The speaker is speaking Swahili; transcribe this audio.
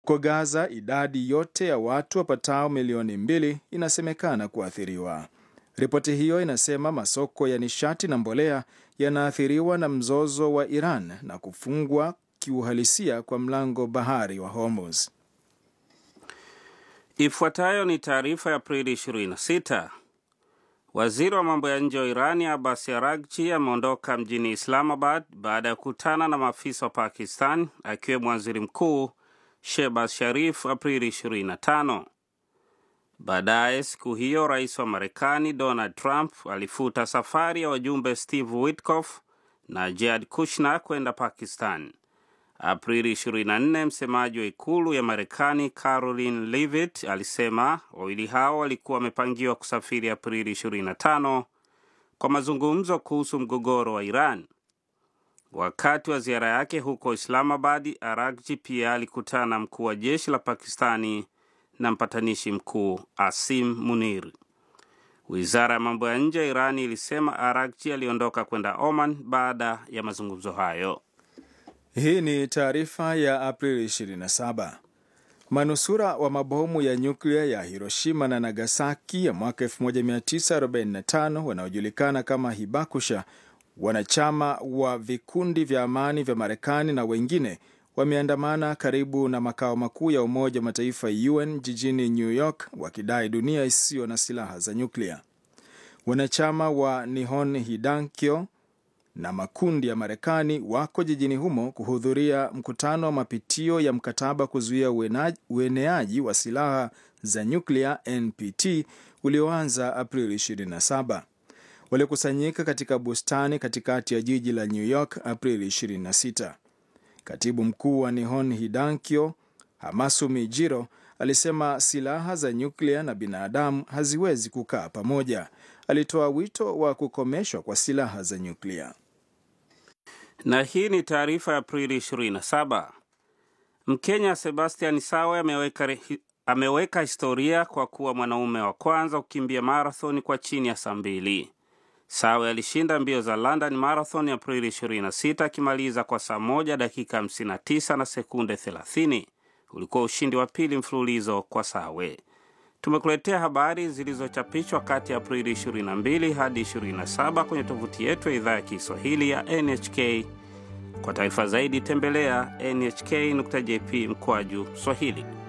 Huko Gaza, idadi yote ya watu wapatao milioni mbili inasemekana kuathiriwa. Ripoti hiyo inasema masoko ya nishati na mbolea yanaathiriwa na mzozo wa Iran na kufungwa kiuhalisia kwa mlango bahari wa Hormuz. Ifuatayo ni taarifa ya Aprili 26. Waziri wa mambo ya nje wa Irani Abbas Araghchi ameondoka mjini Islamabad baada ya kukutana na maafisa wa Pakistan akiwemo waziri mkuu Shehbaz Sharif Aprili 25. Baadaye siku hiyo rais wa Marekani Donald Trump alifuta safari ya wajumbe Steve Witkoff na Jared Kushner kwenda Pakistan. Aprili 24, msemaji wa ikulu ya Marekani Caroline Leavitt alisema wawili hao walikuwa wamepangiwa kusafiri Aprili 25 kwa mazungumzo kuhusu mgogoro wa Iran. Wakati wa ziara yake huko Islamabad, Araghchi pia alikutana na mkuu wa jeshi la Pakistani na mpatanishi mkuu Asim Munir. Wizara ya mambo ya nje ya Irani ilisema Araghchi aliondoka kwenda Oman baada ya mazungumzo hayo. Hii ni taarifa ya Aprili 27. Manusura wa mabomu ya nyuklia ya Hiroshima na Nagasaki ya mwaka 1945 wanaojulikana kama Hibakusha, wanachama wa vikundi vya amani vya Marekani na wengine wameandamana karibu na makao makuu ya Umoja wa Mataifa UN jijini New York wakidai dunia isiyo na silaha za nyuklia. Wanachama wa Nihon Hidankyo na makundi ya Marekani wako jijini humo kuhudhuria mkutano wa mapitio ya mkataba kuzuia ueneaji wa silaha za nyuklia NPT ulioanza Aprili 27. Walikusanyika katika bustani katikati ya jiji la New York Aprili 26. Katibu mkuu wa Nihon Hidankyo Hamasumi Jiro alisema silaha za nyuklia na binadamu haziwezi kukaa pamoja. Alitoa wito wa kukomeshwa kwa silaha za nyuklia. Na hii ni taarifa ya Aprili 27. Mkenya Sebastian Sawe ameweka, ameweka historia kwa kuwa mwanaume wa kwanza kukimbia marathon kwa chini ya saa mbili. Sawe alishinda mbio za London Marathon Aprili 26 akimaliza kwa saa moja dakika 59 na sekunde 30. Ulikuwa ushindi wa pili mfululizo kwa Sawe. Tumekuletea habari zilizochapishwa kati ya Aprili 22 hadi 27 kwenye tovuti yetu ya idhaa ya Kiswahili ya NHK. Kwa taarifa zaidi tembelea nhk.jp mkwaju Swahili.